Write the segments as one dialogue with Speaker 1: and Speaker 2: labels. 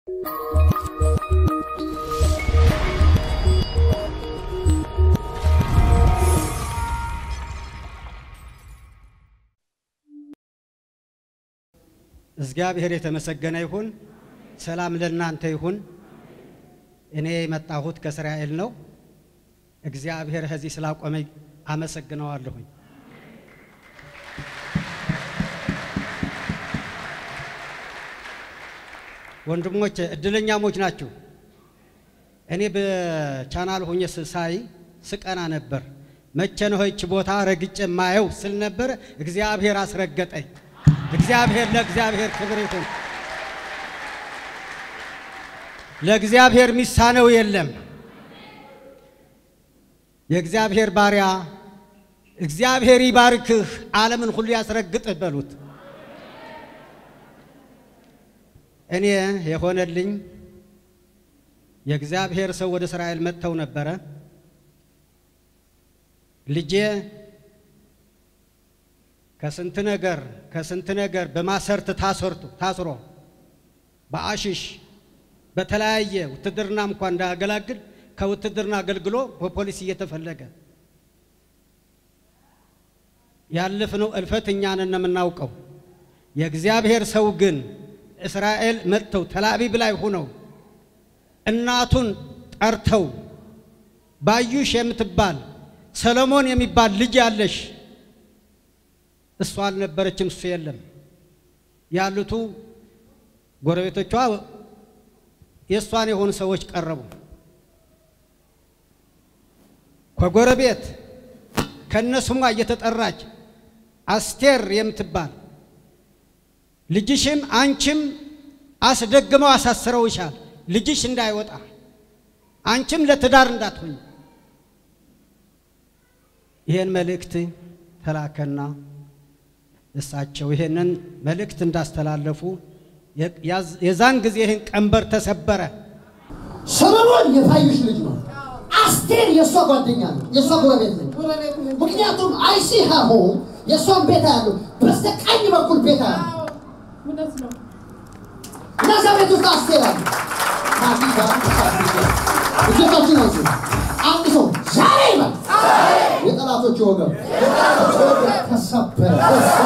Speaker 1: እግዚአብሔር የተመሰገነ ይሁን። ሰላም ለእናንተ ይሁን። እኔ የመጣሁት ከእስራኤል ነው። እግዚአብሔር ከዚህ ስላቆመኝ አመሰግነዋለሁኝ። ወንድሞች እድለኛሞች ናችሁ። እኔ በቻናል ሆኜ ሳይ ስቀና ነበር። መቼ ነው ይህች ቦታ ረግጬ ማየው ስል ነበር። እግዚአብሔር አስረገጠኝ። እግዚአብሔር ለእግዚአብሔር ክብር ይሁን። ለእግዚአብሔር ሚሳነው የለም። የእግዚአብሔር ባሪያ እግዚአብሔር ይባርክህ፣ ዓለምን ሁሉ ያስረግጥህ በሉት። እኔ የሆነልኝ የእግዚአብሔር ሰው ወደ እስራኤል መጥተው ነበረ። ልጄ ከስንት ነገር ከስንት ነገር በማሰርት ታሰርቱ ታስሮ በአሽሽ በተለያየ ውትድርና እንኳን እንዳያገላግል ከውትድርና አገልግሎ በፖሊስ እየተፈለገ ያለፍነው እልፈት እኛን የምናውቀው። የእግዚአብሔር ሰው ግን እስራኤል መጥተው ተላቢብ ላይ ሆነው እናቱን ጠርተው ባዩሽ የምትባል ሰለሞን የሚባል ልጅ ያለሽ እሷ አልነበረችም፣ እሱ የለም ያሉቱ ጎረቤቶቿ የእሷን የሆኑ ሰዎች ቀረቡ። ከጎረቤት ከነስሟ እየተጠራች አስቴር የምትባል ልጅሽም አንቺም አስደግመው አሳስረውሻል፣ ልጅሽ እንዳይወጣ አንቺም ለትዳር እንዳትሆኝ። ይህን መልእክት ተላከና እሳቸው ይህንን መልእክት እንዳስተላለፉ የዛን ጊዜ ይህን ቀንበር ተሰበረ።
Speaker 2: ሰለሞን የፋዩሽ ልጅ ነው። አስቴር የእሷ ጓደኛ ነው፣ የእሷ ጎረቤት ነው። ምክንያቱም አይሲ ሀሆ የእሷን ቤት ያለው በስተቀኝ በኩል ቤት ያለው
Speaker 3: እውነት ነው።
Speaker 2: እነዛ ቤት ውስጥ አስቴር አለ። እጆቻችን አንሱ። አንድ ሰው ዛሬ ይበል የጠላቶች ወገብ ተሰበረ።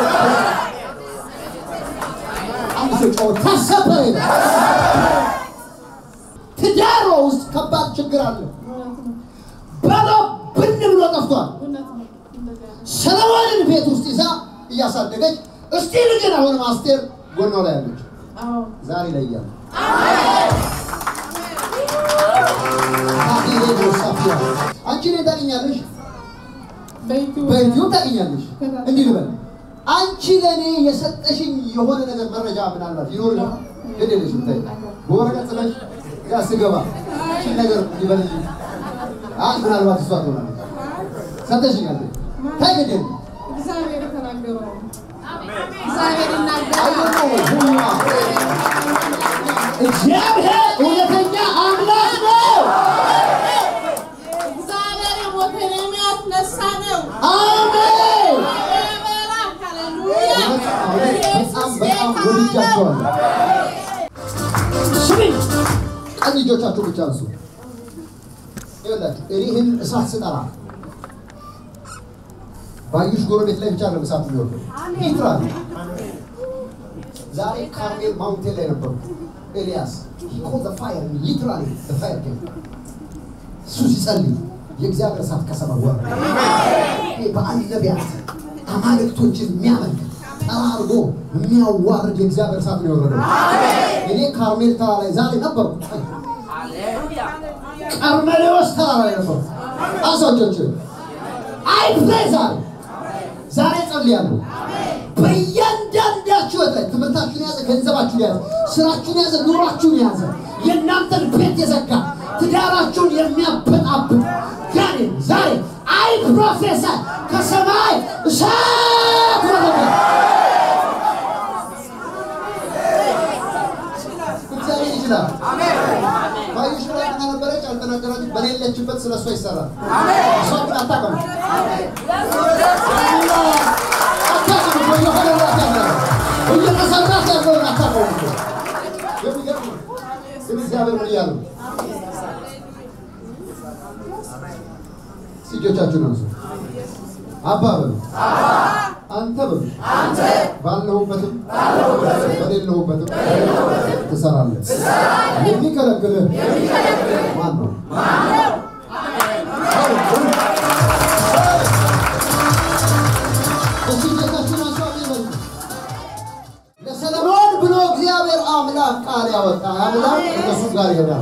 Speaker 2: አንድ ሰው ጮኸ ተሰበረ ይበል። ትዳሯ ውስጥ ከባድ ችግር አለ። ባሏ ብን ብሎ ጠፍቷል።
Speaker 3: እውነት ነው። እንደዚያ ነው።
Speaker 2: ሰለሞንን ቤት ውስጥ ይዛ እያሳደገች እስቲ ልጅን አሁንም አስቴር ጎኗ ላይ ያለች
Speaker 3: አዎ
Speaker 2: ዛሬ ላይ እያለ አንቺ እኔን ታውቂኛለሽ፣
Speaker 3: በዩቲዩብ
Speaker 2: በዩቲዩብ ታውቂኛለሽ። እንዲህ ልበል፣ አንቺ ለእኔ የሰጠሽኝ የሆነ ነገር መረጃ ምናልባት ይኖር ይሆናል። ግን የለሽም። ተይ በወረቀት ጽፈሽ ያ ስገባ ይህችን ነገር ይበልልኝ። አይ ምናልባት እሷ ትሆናለች። ሰጠሽኛል። ተይ ግድ የለም።
Speaker 3: እግዚአብሔር የተናገረው ነው። እግዚአብሔር ይናገራል።
Speaker 2: አይደለም ሁሉማ እግዚአብሔር እውነተኛ አምላክ ነው።
Speaker 3: እግዚአብሔር የሞተን የሚያስነሳ ነው።
Speaker 2: አሜን።
Speaker 3: ይበራል። ሃሌሉያ።
Speaker 2: በጣም
Speaker 3: ኢየሱስ
Speaker 2: በጣም
Speaker 3: ጌታ ነው።
Speaker 2: ወድጃቸዋለሁ። ስሚ፣ ቀኝ እጆቻችሁ ብቻ አንሱ። ይኸውላችሁ እኔ ይህን እሳት ስጠራ ባዩሽ ጎረቤት ላይ ብቻ ነው እሳት የሚወርደው። ሊትራሊ ዛሬ ካርሜል ማውንቴን ላይ ነበሩ። ኤልያስ ፋየር ሊትራሊ ፋየር እሱ ሲጸልይ የእግዚአብሔር እሳት ከሰማይ ወረደ። ይሄ በአንድ ነቢያት አማልክቶችን የሚያመልክ ጠራርጎ የሚያዋርድ የእግዚአብሔር እሳት ነው የወረደው። እኔ ካርሜል ተራራ ላይ ዛሬ ነበርኩ። ቀርሜሌዎስ ተራራ ላይ ነበርኩ። አሳጆች አይ ፕሬ ዛሬ ዛሬ ጸልያለሁ። በእያንዳንዳችሁ ህይወት ላይ ትምህርታችሁን የያዘ ገንዘባችሁን የያዘ ስራችሁን የያዘ ኑሯችሁን የያዘ የእናንተን ቤት የዘጋ ትዳራችሁን የሚያበጣብጥ ጋኔ ዛሬ አይ ፕሮፌሰር ከሰማይ እሳት ወረደ። እግዚአብሔር ይችላል። ባዩሽ ላይ ነበረች አልተናገራችሁ። በሌለችበት ስለ እሷ ይሰራል። እሷ ግን አታውቅም። አታውቅም። እየሆነላት ያለ እየተሰራት ያለውን አታውቀውም። የሚገርም ነው። እግዚአብሔር ምን እያሉ ነው? እጆቻችሁን አንሱ። አባ በሉ አንተ በሉ ባለሁበትም በሌለሁበትም ትሰራለህ። የሚከለክልህ ማን ነው? እስኪ እጆቻችሁን አንሱ። አሜን በሉ። ለሰለሞን ብሎ እግዚአብሔር አምላክ ቃል ያወጣ አምላክ እነሱ ጋር ይሄዳል።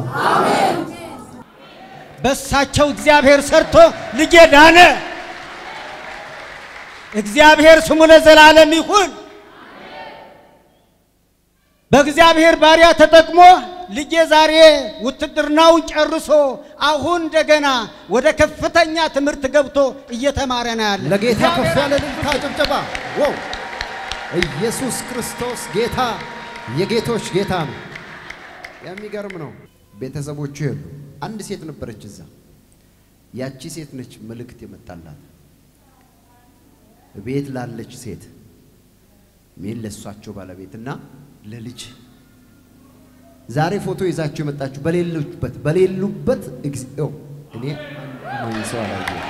Speaker 1: በሳቸው እግዚአብሔር ሰርቶ ልጄ ዳነ። እግዚአብሔር ስሙ ለዘላለም ይሁን። በእግዚአብሔር ባሪያ ተጠቅሞ ልጄ ዛሬ ውትድርናውን ጨርሶ አሁን እንደገና ወደ ከፍተኛ ትምህርት ገብቶ እየተማረ ነው ያለ።
Speaker 2: ለጌታ ከፍ ያለ ልልታ ጭብጨባ። ዋው! ኢየሱስ ክርስቶስ ጌታ የጌቶች ጌታ ነው። የሚገርም ነው። ቤተሰቦቹ የሉ። አንድ ሴት ነበረች እዛ። ያቺ ሴት ነች መልእክት የመጣላት ቤት ላለች ሴት ሜን ለሷቸው ባለቤትና ለልጅ ዛሬ ፎቶ ይዛችሁ የመጣችሁ በሌሉበት በሌሉበት እግዚኦ እኔ አንድ ሰው አላየሁም።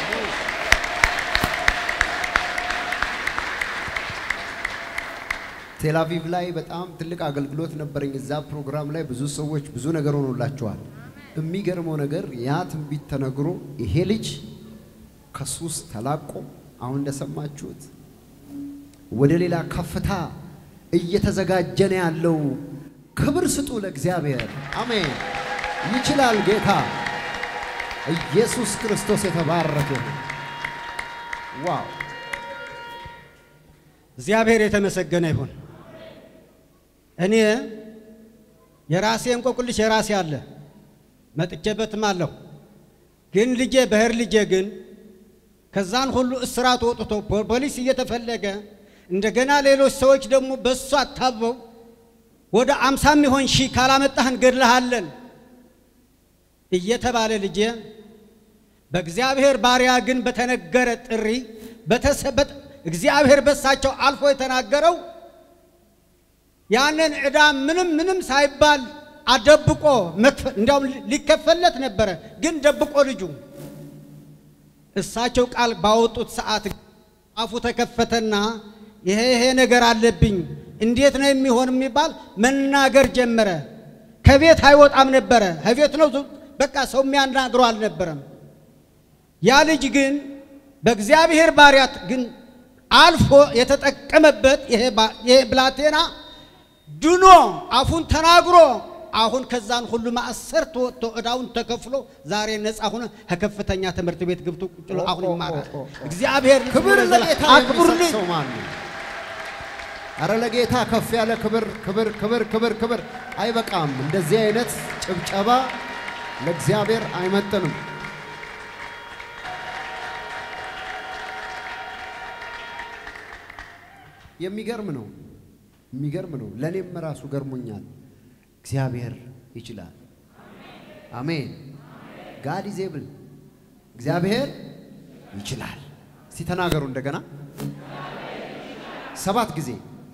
Speaker 2: ቴላቪቭ ላይ በጣም ትልቅ አገልግሎት ነበረኝ። እዛ ፕሮግራም ላይ ብዙ ሰዎች ብዙ ነገር ሆኖላቸዋል። የሚገርመው ነገር ያ ትንቢት ተነግሮ ይሄ ልጅ ከሱስ ተላቆ አሁን እንደሰማችሁት ወደ ሌላ ከፍታ እየተዘጋጀ ነው ያለው። ክብር ስጡ ለእግዚአብሔር። አሜን። ይችላል ጌታ ኢየሱስ ክርስቶስ የተባረከ ይሁን። ዋው
Speaker 1: እግዚአብሔር የተመሰገነ ይሁን። እኔ የራሴ እንቆቅልሽ የራሴ አለ መጥቼበትም አለሁ። ግን ልጄ በህር ልጄ ግን ከዛን ሁሉ እስራት ወጥቶ ፖሊስ እየተፈለገ እንደገና ሌሎች ሰዎች ደግሞ በእሱ አታበው ወደ አምሳ የሚሆን ሺህ ካላመጣህ እንገድልሃለን እየተባለ ልጄ በእግዚአብሔር ባሪያ ግን በተነገረ ጥሪ በተሰበጥ እግዚአብሔር በሳቸው አልፎ የተናገረው ያንን ዕዳ ምንም ምንም ሳይባል አደብቆ እንዲያውም ሊከፈለት ነበረ፣ ግን ደብቆ ልጁ እሳቸው ቃል ባወጡት ሰዓት አፉ ተከፈተና ይሄ ይሄ ነገር አለብኝ እንዴት ነው የሚሆን የሚባል መናገር ጀመረ። ከቤት አይወጣም ነበረ። ከቤት ነው በቃ ሰው የሚያናግረው አልነበረም። ያ ልጅ ግን በእግዚአብሔር ባሪያት ግን አልፎ የተጠቀመበት ይሄ ብላቴና ድኖ አፉን ተናግሮ አሁን ከዛን ሁሉ ማእሰር ተወጥቶ ዕዳውን ተከፍሎ ዛሬ ነፃ ሆነ ከከፍተኛ ትምህርት ቤት ገብቶ ቁጭ ብሎ አሁን ይማራል። እግዚአብሔር
Speaker 2: ክብር ለጌታ
Speaker 1: አክብሩልኝ።
Speaker 2: የሚሰጥ ሰው ማን ነው? አረ ለጌታ ከፍ ያለ ክብር ክብር ክብር ክብር ክብር። አይበቃም። እንደዚህ አይነት ጭብጨባ ለእግዚአብሔር አይመጥንም። የሚገርም ነው። የሚገርም ነው። ለእኔም ራሱ ገርሞኛል። እግዚአብሔር ይችላል። አሜን። ጋድ ኢዝ ኤብል። እግዚአብሔር ይችላል። እስቲ ተናገሩ እንደገና ሰባት ጊዜ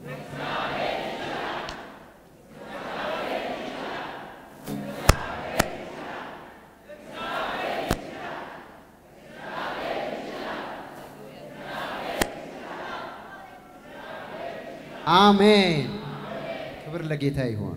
Speaker 2: አሜን። ክብር ለጌታ ይሆን።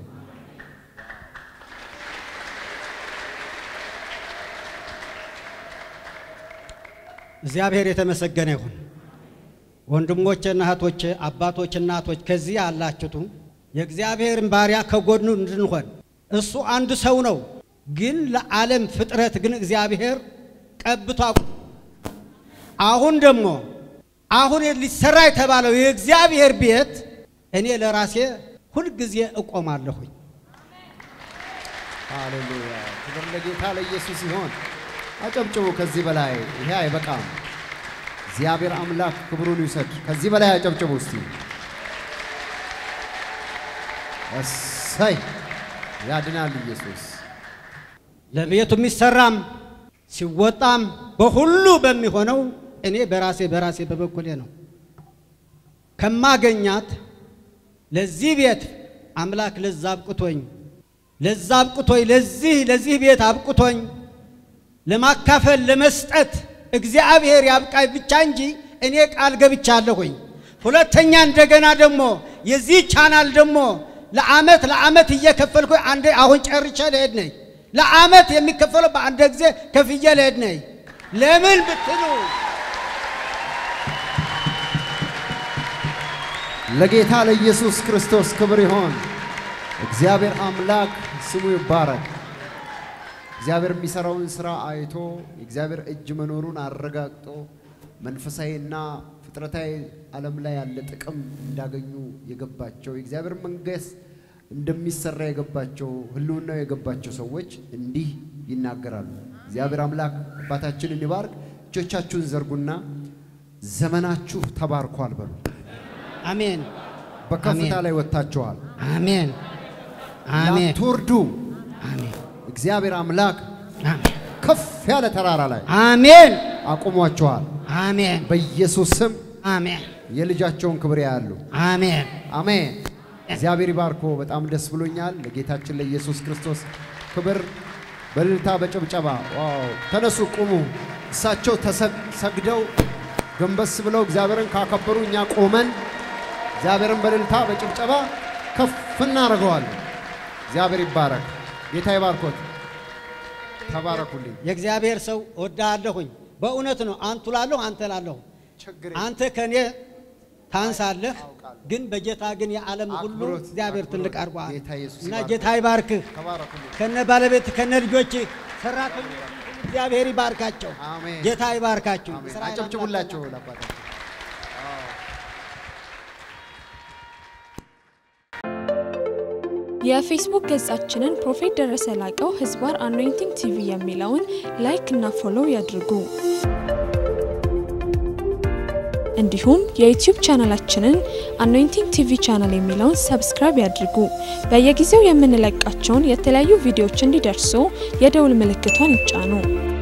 Speaker 1: እግዚአብሔር የተመሰገነ ይሁን። ወንድሞቼና እህቶቼ፣ አባቶች፣ እናቶች ከዚህ ያላችሁቱ የእግዚአብሔርን ባሪያ ከጎኑ እንድንሆን እሱ አንድ ሰው ነው፣ ግን ለዓለም ፍጥረት ግን እግዚአብሔር ቀብቶ አቁ- አሁን ደግሞ አሁን ሊሰራ የተባለው የእግዚአብሔር ቤት እኔ ለራሴ ሁልጊዜ እቆማለሁኝ።
Speaker 2: ሃሌሉያ! ክብር ለጌታ ለኢየሱስ ይሆን። አጨብጭቡ። ከዚህ በላይ ይሄ አይበቃም። እግዚአብሔር አምላክ ክብሩን ይውሰድ። ከዚህ በላይ አጨብጭቡ እስቲ። እሰይ! ያድናል ኢየሱስ።
Speaker 1: ለቤቱ የሚሰራም ሲወጣም በሁሉ በሚሆነው እኔ በራሴ በራሴ በበኩሌ ነው ከማገኛት ለዚህ ቤት አምላክ ለዛ አብቅቶኝ ለዛ አብቅቶኝ ለዚህ ለዚህ ቤት አብቅቶኝ ለማካፈል ለመስጠት እግዚአብሔር ያብቃኝ ብቻ እንጂ እኔ ቃል ገብቻለሁኝ። ሁለተኛ እንደገና ደግሞ የዚህ ቻናል ደግሞ ለአመት ለአመት እየከፈልኩ አንዴ አሁን ጨርሼ ልሄድ ነኝ። ለአመት የሚከፈለው በአንድ ጊዜ ከፍዬ ልሄድ ነኝ። ለምን ብትሉ
Speaker 2: ለጌታ ለኢየሱስ ክርስቶስ ክብር ይሆን። እግዚአብሔር አምላክ ስሙ ይባረክ። እግዚአብሔር የሚሰራውን ስራ አይቶ የእግዚአብሔር እጅ መኖሩን አረጋግጦ መንፈሳዊና ፍጥረታዊ ዓለም ላይ ያለ ጥቅም እንዳገኙ የገባቸው የእግዚአብሔር መንግሥት እንደሚሰራ የገባቸው ህልውናው የገባቸው ሰዎች እንዲህ ይናገራሉ። እግዚአብሔር አምላክ አባታችንን ይባርክ። እጆቻችሁን ዘርጉና ዘመናችሁ ተባርኳል በሉ።
Speaker 1: አሜን
Speaker 2: በከፍታ
Speaker 1: አሜን።
Speaker 2: ላይ ወጥታችኋል።
Speaker 1: አሜን አሜን
Speaker 2: ላትወርዱ
Speaker 1: አሜን
Speaker 2: እግዚአብሔር አምላክ
Speaker 1: አሜን
Speaker 2: ከፍ ያለ ተራራ ላይ
Speaker 1: አሜን
Speaker 2: አቁሟችኋል።
Speaker 1: አሜን
Speaker 2: በኢየሱስ ስም
Speaker 1: አሜን
Speaker 2: የልጃቸውን ክብር ያያሉ።
Speaker 1: አሜን
Speaker 2: አሜን። እግዚአብሔር ይባርኮ። በጣም ደስ ብሎኛል። ለጌታችን ለኢየሱስ ክርስቶስ ክብር በእልልታ በጭብጨባ ዋው! ተነሱ፣ ቁሙ። እሳቸው ተሰግ- ሰግደው ጎንበስ ብለው እግዚአብሔርን ካከበሩ እኛ ቆመን እግዚአብሔርን በእልልታ በጭብጨባ ከፍ እናደርገዋለን። እግዚአብሔር ይባረክ። ጌታ ይባርኮት። ተባረኩልኝ።
Speaker 1: የእግዚአብሔር ሰው እወድሃለሁኝ። በእውነት ነው። አንቱ ላለሁ አንተ ላለሁ
Speaker 2: ችግር
Speaker 1: አንተ ከኔ ታንሳለህ፣ ግን በጌታ ግን የዓለም ሁሉ
Speaker 2: አክብሮት፣
Speaker 1: እግዚአብሔር
Speaker 2: አክብሮት።
Speaker 1: ትልቅ አድርጓል
Speaker 2: ጌታ ኢየሱስ
Speaker 1: እና
Speaker 2: ይባርክህ።
Speaker 1: ጌታ ይባርክህ
Speaker 2: ተባረኩልኝ።
Speaker 1: ከነ ባለቤት ከነ ልጆች ሰራተኞች እግዚአብሔር ይባርካቸው።
Speaker 2: አሜን።
Speaker 1: ጌታ ይባርካችሁ።
Speaker 2: አሜን።
Speaker 1: እስራኤል
Speaker 2: አጨብጭቡላቸው
Speaker 1: አምላክ
Speaker 2: ለአባታቸው።
Speaker 4: የፌስቡክ ገጻችንን ፕሮፌት ደረሰ ላቀው ህዝባር አኖይንቲንግ ቲቪ የሚለውን ላይክ እና ፎሎው ያድርጉ። እንዲሁም የዩቲዩብ ቻናላችንን አኖይንቲንግ ቲቪ ቻናል የሚለውን ሰብስክራይብ ያድርጉ። በየጊዜው የምንለቃቸውን የተለያዩ ቪዲዮዎች እንዲደርሱ የደውል ምልክቷን ይጫኑ።